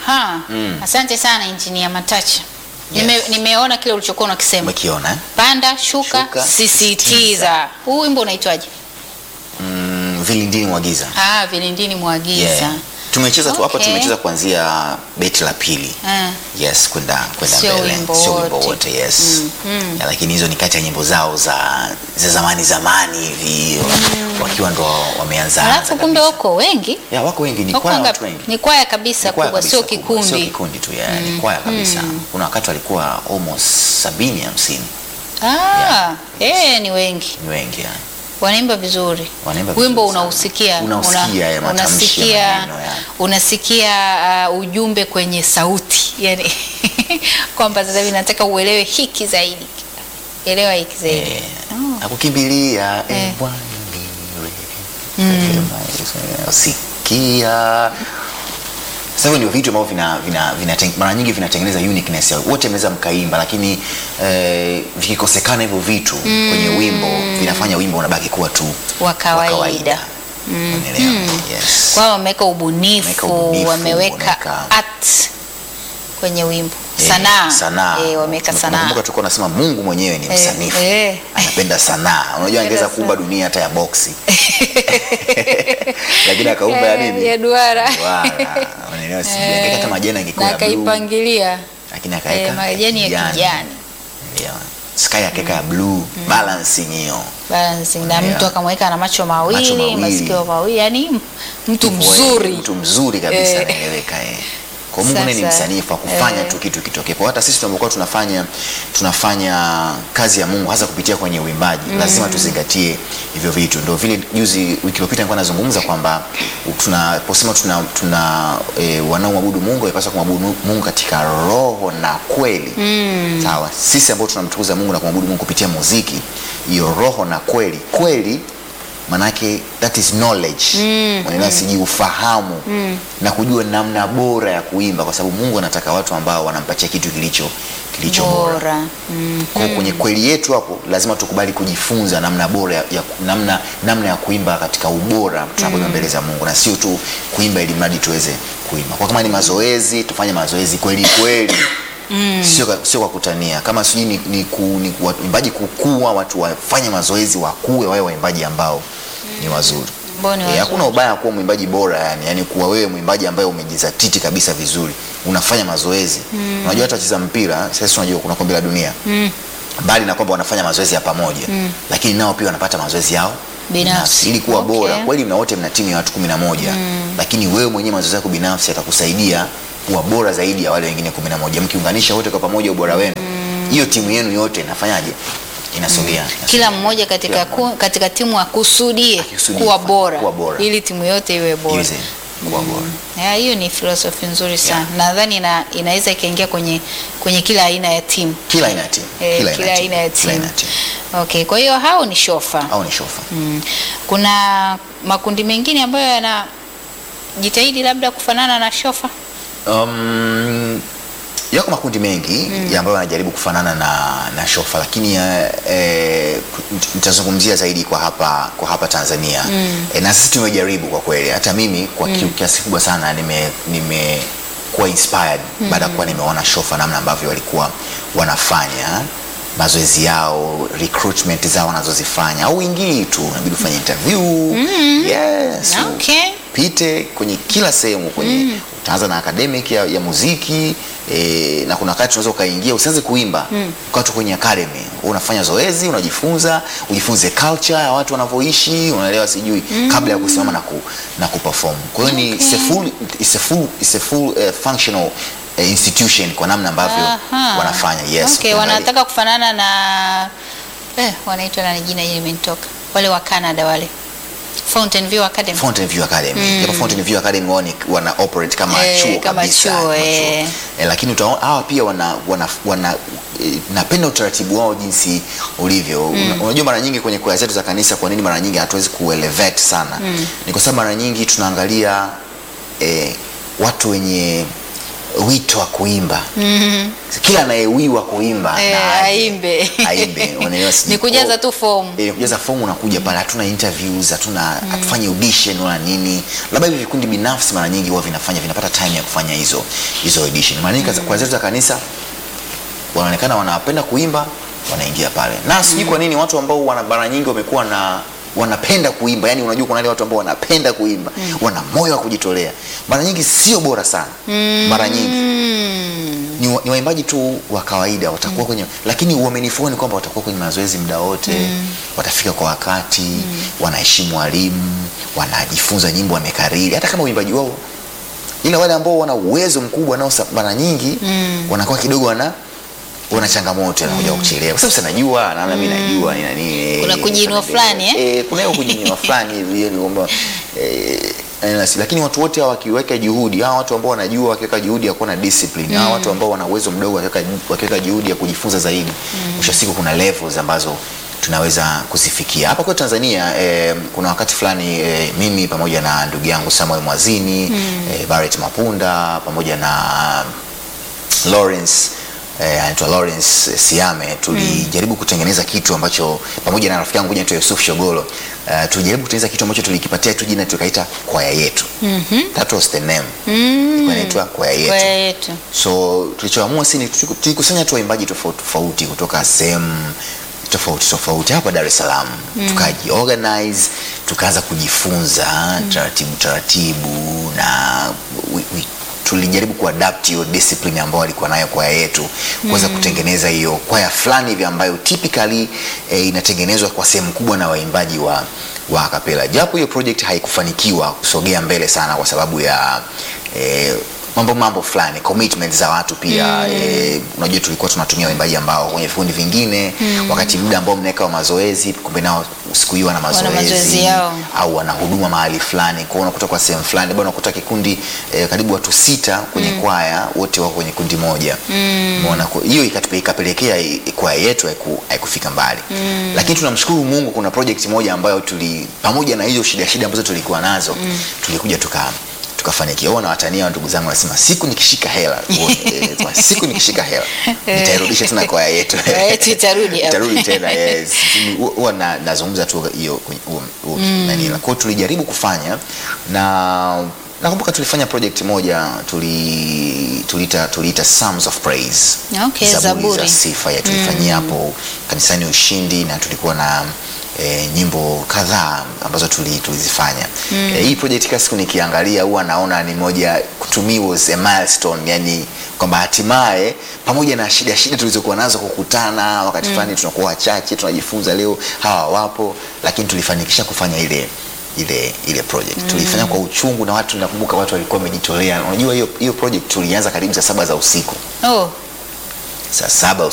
Aha. Asante sana Injinia Matacha. Nime, nimeona kile ulichokuwa unakisema. Umekiona eh? Panda, shuka, Shuka, sisitiza. Huu wimbo unaitwaje? Mm, vilindini mwa giza. Ah, vilindini mwagiza. Yeah. Tumecheza tu hapa Okay. tumecheza kuanzia beti la pili. Ah. Yes, kwenda kwenda Sio mbele. wimbo Sio wimbo wote. wote, yes. mm. Ya, lakini hizo ni kati ya nyimbo zao za za zamani zamani hivi wakiwa ndo wameanza. Alafu anza kumbe kabisa. wako wengi. Ya, wako wengi ni Wako kwaya ngapi? watu wengi. Ni kwaya kabisa Ni kwaya kubwa, kabisa sio kubwa, Sio kikundi. kikundi tu ya, ni kwaya kabisa. Kuna wakati walikuwa almost sabini hamsini. Ah, eh, ni wengi. Ni wengi yani. Wanaimba vizuri. Wanaimba Wimbo vizuri sana. unausikia, Unausikia ya matamshi ya unasikia, maneno ya. unasikia uh, ujumbe kwenye sauti yani kwamba sasa hivi nataka uelewe hiki zaidi, elewa hiki zaidi. Eh, nakukimbilia Eh. eh, Bwana niwe. Sikia. Sasa hivyo ndio vitu ambavyo vina, vina, vina, mara nyingi vinatengeneza uniqueness ya wote mnaweza mkaimba, lakini eh, vikikosekana hivyo vitu kwenye wimbo vinafanya wimbo unabaki kuwa tu Wa kawaida. Unaelewa? Yes. Kwa wameweka ubunifu, Wameweka ubunifu, wameweka wameweka- art kwenye wimbo, Eh, sanaa sanaa. eh, wameweka sanaa Nakumbuka tulikuwa tunasema Mungu mwenyewe ni Eh, msanifu eh. anapenda sanaa. Unajua angeweza kuumba dunia hata ya boksi lakini akaumba ya Eh, nini? ya duara Duara. Unaelewa, sijui. Angeweka hata majani angekuwa na ya blue, akaipangilia lakini eh, akaweka majani ya kijani Unaelewa. Sky akaweka ya blue, balancing hiyo. balancing na Yeah. mtu akamweka na macho mawili, Macho mawili. masikio mawili, yani mtu Hivyo, eh, mzuri Mtu mzuri kabisa Eh. anaeleweka eh. Kwa Mungu naye ni Sasa, msanifu wa kufanya eh. tu kitu kitokee. Kwa hata sisi tunapokuwa tunafanya tunafanya kazi ya Mungu hasa kupitia kwenye uimbaji, lazima tuzingatie hivyo vitu. Ndio vile juzi wiki iliyopita nilikuwa nazungumza kwamba tunaposema tuna, tuna e, wanaomwabudu Mungu wanapaswa kumwabudu Mungu katika roho na kweli. Sawa. Sisi ambao tunamtukuza Mungu na kumwabudu Mungu kupitia muziki, hiyo roho na kweli. Kweli manake that is knowledge mm, siji ufahamu na kujua namna bora ya kuimba, kwa sababu Mungu anataka watu ambao wanampatia kitu kilicho kilicho bora. bora mm. Kwa hiyo kwenye kweli yetu hapo lazima tukubali kujifunza namna bora ya, ya, namna, namna ya kuimba katika ubora tunapoimba mbele za Mungu na sio tu kuimba ili mradi tuweze kuimba. Kwa kama ni mazoezi tufanye mazoezi kweli kweli. Sio, kwa- sio kwa kutania kama sijui ni, ni, ku, ni ku- waimbaji kukua, watu wafanye mazoezi wakue, wawe waimbaji ambao ni wazuri. Ambao ni Eh, wazuri. hakuna ubaya kuwa mwimbaji bora yani, yani kuwa wewe mwimbaji ambaye umejizatiti kabisa vizuri, unafanya mazoezi. Unajua hata wacheza mpira sasa, unajua kuna kombe la dunia mbali na kwamba wanafanya mazoezi ya pamoja lakini nao pia wanapata mazoezi yao Binafsi. ili kuwa Okay. bora kweli. Mna wote mna timu ya watu kumi na moja lakini wewe mwenyewe mazoezi yako binafsi yatakusaidia kuwa bora zaidi ya wale wengine kumi na moja mkiunganisha wote kwa pamoja ubora wenu, hiyo timu yenu yote inafanyaje? Inasogea, inasogea. kila mmoja katika, Kila ku, katika timu akusudie Akusudie kuwa kufanya- bora, kuwa bora. ili timu yote iwe bora. Iweze kuwa bora. Ya, hiyo ni filosofi nzuri sana nadhani ina, inaweza ikaingia kwenye, kwenye kila aina ya timu Kila aina ya timu, Eh, kila kila aina ya kila timu. aina ya timu okay. Kwa hiyo hao ni shofa au ni shofa. mm. Kuna makundi mengine ambayo yanajitahidi labda kufanana na shofa Um, yako makundi mengi ya ambayo yanajaribu kufanana na, na shofa lakini eh, eh, nitazungumzia zaidi kwa hapa, kwa hapa Tanzania eh, na sisi tumejaribu kwa kweli, hata mimi kwa ki- kiasi kubwa sana nime, nime kuwa inspired baada ya kuwa nimeona shofa namna ambavyo walikuwa wanafanya mazoezi yao recruitment zao wanazozifanya au ingii tu unabidi ufanye interview yes okay. pite kwenye kila sehemu kwenye utaanza na academic ya, ya muziki e, na kuna wakati unaweza ukaingia usianze kuimba mm. ukawa tu kwenye academy unafanya zoezi unajifunza ujifunze culture ya watu wanavyoishi unaelewa sijui kabla ya kusimama na, ku, na kuperform kwa hiyo ni it's a full, it's a full, it's a full uh, functional uh, institution kwa namna ambavyo Aha. wanafanya yes okay, ukiangalia- wanataka kufanana na eh, wanaitwa nani jina hili limenitoka wale wa Canada wale Fountain View Academy Fountain View Academy. Japo Fountain View Academy wao ni- wana operate kama Eh, chuo kama kabisa. chuo, kama eh. Eh, lakini utaona hawa pia wana, wana, wana eh, napenda utaratibu wao jinsi ulivyo. Una- Unajua mara nyingi kwenye kwaya zetu za kanisa kwa nini mara nyingi hatuwezi kuelevate sana? Ni kwa sababu mara nyingi tunaangalia eh, watu wenye wito wa kuimba Mhm. kila anayewiwa kuimba Eh, na aje. aimbe. aimbe unaelewa si- Ni kujaza oh, tu fomu. eh, kujaza fomu unakuja pale hatuna interviews hatuna hatufanyi audition wala nini labda hivi vikundi binafsi mara nyingi huwa vinafanya vinapata time ya kufanya hizo hizo audition mara nyingi kwa zetu za kanisa wanaonekana wanapenda kuimba wanaingia pale na sijui kwa nini watu ambao wana mara nyingi wamekuwa na wanapenda kuimba yani unajua kuna wale watu ambao wanapenda kuimba wana moyo wa kujitolea mara nyingi sio bora sana mara nyingi Mm. ni, wa- ni waimbaji tu wa kawaida watakuwa kwenye lakini uaminifu wao ni kwamba watakuwa kwenye mazoezi muda wote watafika kwa wakati wanaheshimu walimu wanajifunza nyimbo wamekariri hata kama uimbaji wao ila wale ambao wana uwezo mkubwa nao sa- mara nyingi wanakuwa kidogo wana wana changamoto anakuja kuchelewa kwa sababu sanajua naona mimi najua nina nini Kuna kujiinua fulani, eh? eh kuna hiyo kujiinua fulani hivi yani kwamba eh eh, lakini watu wote hawa wakiweka juhudi hawa watu ambao wanajua wakiweka juhudi ya kuwa na discipline hawa watu ambao wana uwezo mdogo wakiweka wakiweka juhudi ya kujifunza zaidi mwisho wa siku kuna levels ambazo tunaweza kuzifikia hapa kwetu Tanzania eh, kuna wakati fulani eh, mimi pamoja na ndugu yangu Samuel Mwazini eh, Barrett Mapunda pamoja na Lawrence eh, anaitwa Lawrence eh, Siame tulijaribu kutengeneza kitu ambacho pamoja na rafiki yangu mmoja anaitwa Yusuf Shogolo uh, tulijaribu kutengeneza kitu ambacho tulikipatia tu jina tukaita kwaya yetu Mhm. that was the name Mm. Ilikuwa inaitwa kwaya yetu Kwaya yetu. so tulichoamua si ni tuliku- tulikusanya tu waimbaji tofauti tofauti kutoka sehemu tofauti tofauti hapa Dar es Salaam mm. tukajiorganize tukaanza kujifunza taratibu taratibu na we, we, tulijaribu kuadapt hiyo discipline ambayo alikuwa nayo kwaya yetu kuweza kutengeneza hiyo kwaya fulani hivi ambayo typically eh, inatengenezwa kwa sehemu kubwa na waimbaji wa wa kapela japo hiyo project haikufanikiwa kusogea mbele sana kwa sababu ya eh, mambo mambo fulani commitment za watu pia mm. eh, unajua tulikuwa tunatumia waimbaji ambao kwenye vikundi vingine mm. wakati muda ambao mnaweka wa mazoezi kumbe nao siku hiyo wana mazoezi, mazoezi yao. au wana huduma mahali fulani kwao unakuta kwa sehemu fulani labda unakuta kikundi eh, karibu watu sita kwenye mm. kwaya wote wako kwenye kundi moja umeona mm. hiyo ikatupe- ikapelekea i- kwaya yetu haiku- haikufika mbali mm. lakini tunamshukuru mungu kuna project moja ambayo tuli pamoja na hizo shida shida ambazo tulikuwa nazo mm. tulikuja tuka tukafanikiwa Huwa nawatania ndugu zangu nasema siku nikishika hela eh, siku nikishika hela nitairudisha tena kwaya yetu Kwaya yetu itarudi hapa. itarudi tena yes Hu- huwa na, nazungumza tu hiyo kwenye- huo- huo nani kwa hiyo tulijaribu kufanya na nakumbuka tulifanya project moja tuli tuliita tuliita Psalms of Praise Okay, zaburi. za sifa ya tulifanyia hapo kanisani Ushindi na tulikuwa na E, nyimbo kadhaa ambazo tuli- tulizifanya mm. e, hii project kila siku nikiangalia huwa naona ni moja to me was a milestone yani kwamba hatimaye pamoja na shida shida tulizokuwa nazo kukutana wakati fulani tunakuwa wachache tunajifunza leo hawa wapo lakini tulifanikisha kufanya ile ile ile project tulifanya kwa uchungu na watu nakumbuka watu walikuwa wamejitolea unajua hiyo hiyo project tulianza karibu saa saba za usiku Oh. saa saba